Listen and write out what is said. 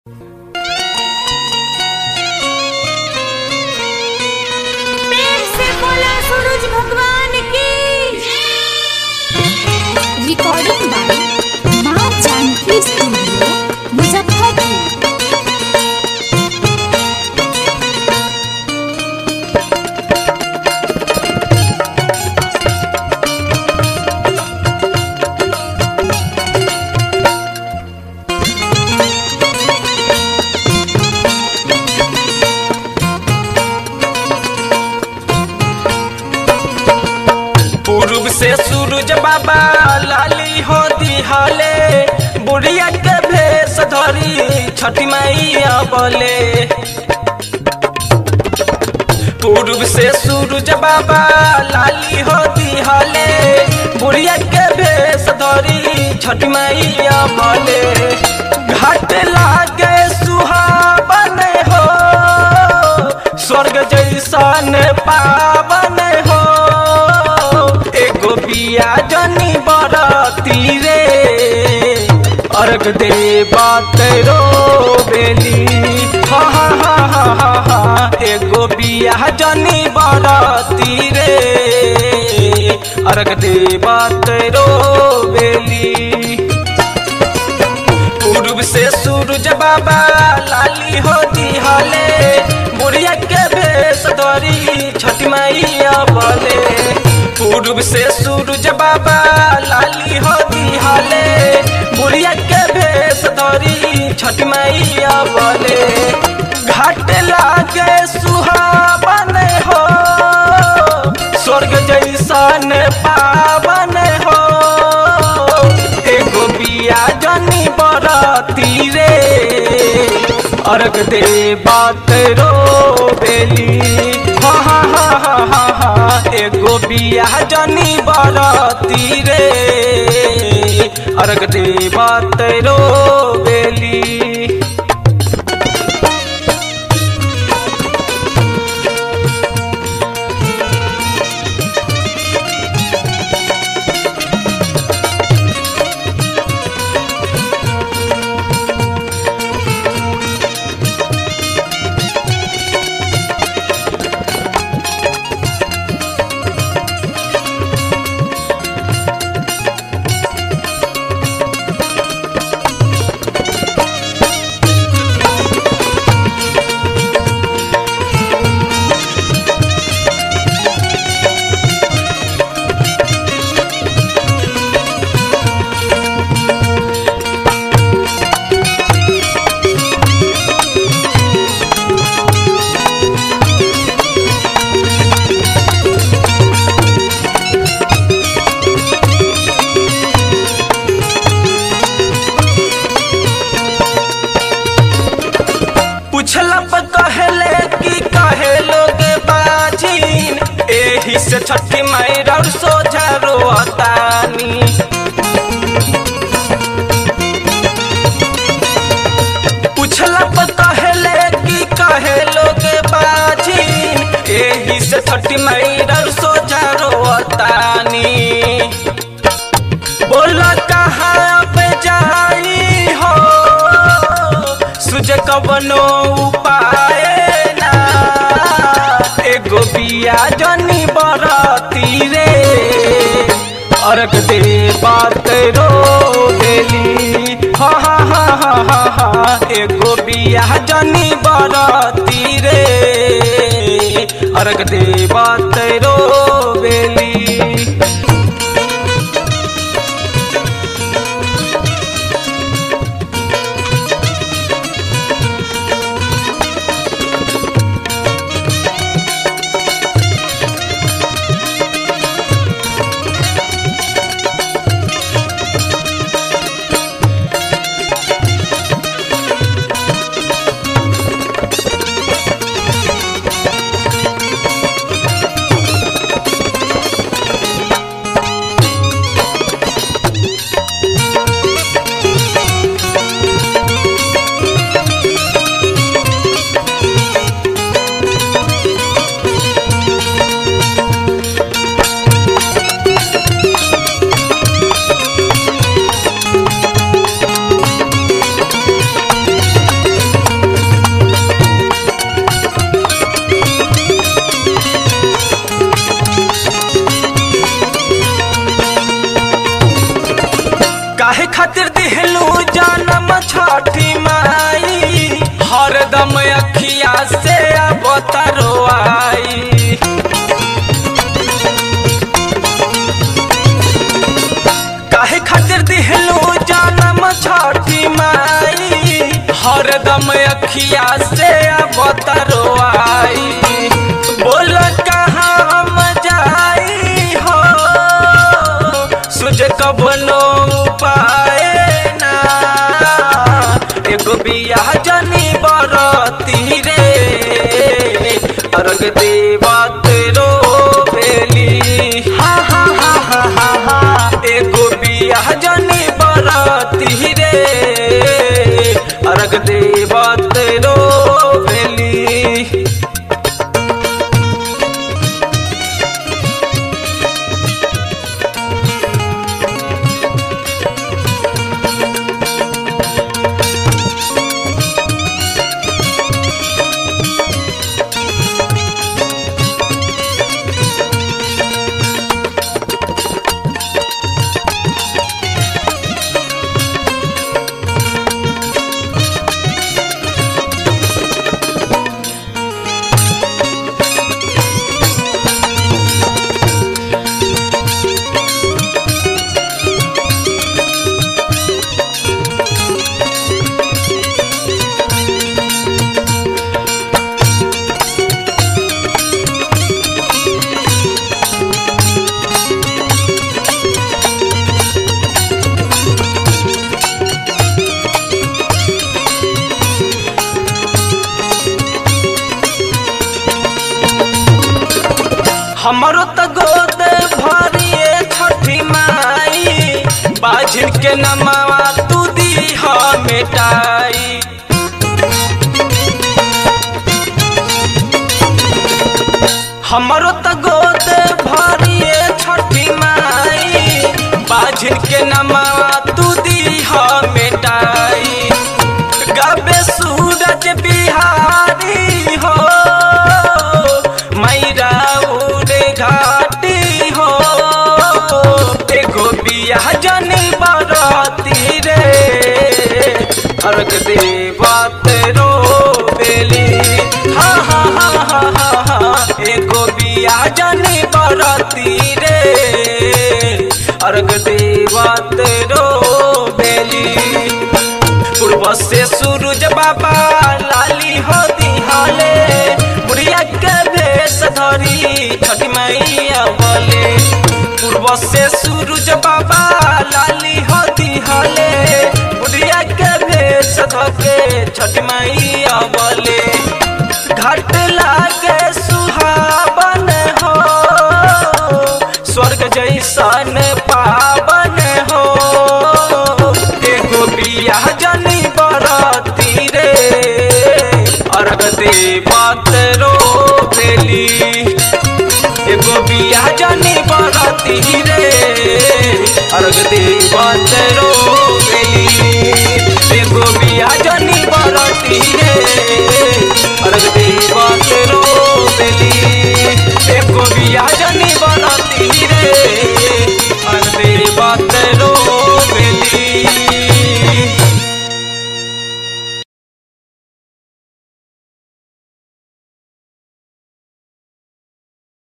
पेड़ से बोला सूरज भगवान की रिकॉर्डिंग बाय माँ जानकी स्टूडियो मुजफ्फरपुर पूर्व से सूरज बाबा लाली हो दिहले बुढ़िया के भेष धरी छठी मैया बोले पूर्व से सूरज बाबा लाली हो दिहले बुढ़िया के भेष धरी छठी मैया बोले घाट लागे सुहावन हो स्वर्ग जैसन पावन हो एगो बिया जनी बरती रे अर्घ दे बात रो बेली हा हा हा हा हा हा एगो बिया जनी बरती रे अर्घ दे बात रो बेली पूर्व से सूरज बाबा लाली हो दिहले बुढ़िया के भेष धरी छठ मैया बोले पूर्व से सूरज बाबा लाली हो दिहले बुढ़िया के भेष धरी छठ मैया बोले घाट लागे सुहावन हो स्वर्ग जैसन पावन हो एगो बिया जनी बरती रे अर्घ दे बात रो बेली हा हा हा हा हा हा एगो बिया जनी बरती रे अर्घ दे बात रो बेली पूछला पर कहले कि कहे लोग बाजीन एही से छठी माई और सोझा रोतानी पूछला पर कहले कि कहे लोग बाजीन एही से छठी माई और सोझा रोतानी बोला कहाँ पे जाई हो सुझ कवनो उपाय ना एगो बिया जनी बरती रे अर्घ दे बात रो देली हा हा हा हा हा हा एगो बिया जनी बरती रे अर्घ दे बात रो बेली अखिया से अब तरोआई काहे खातिर दिहलू जानम छठी माई हरदम अखिया से अब तरोआई बोल कहाँ हम जाई हो सुझ कबनो उपाय ना एगो बियाह जनी बरती रे अर्घ देवत रो बेली हा हा हा हा हा हा एगो बियाह जनी बरती रे अर्घ देवत रो बेली हमरो त गोद भरिए छठी माई बाझिन के नमावा तू दी ह मिटाई हमरो त गोद भरिए छठी माई बाझिन के नमावा तू दी ह मिटाई गबे सूरज बिहारी हो मैरा उड़े घाटी हो एगो बियाह जनी बरती रे अर्घ देवत रो बेली हा हा हा हा हा हा एगो बियाह जनी बरती रे अर्घ देवत रो बेली पूर्व से सूरज बाबा लाली हो दिहाले बुढ़िया के भेष धरी छठी मैया बोले पूर्व से सूरज बाबा लाली हो दिहाले बुढ़िया के भेष धके छठी मैया बोले घाट लागे सुहावन हो स्वर्ग जैसन पावन हो एगो बियाह जनी बरती रे अर्घ देवत रो बेली एगो बियाह जनी बरती रे अर्घ देवत रो बेली एगो बियाह जनी बरती रे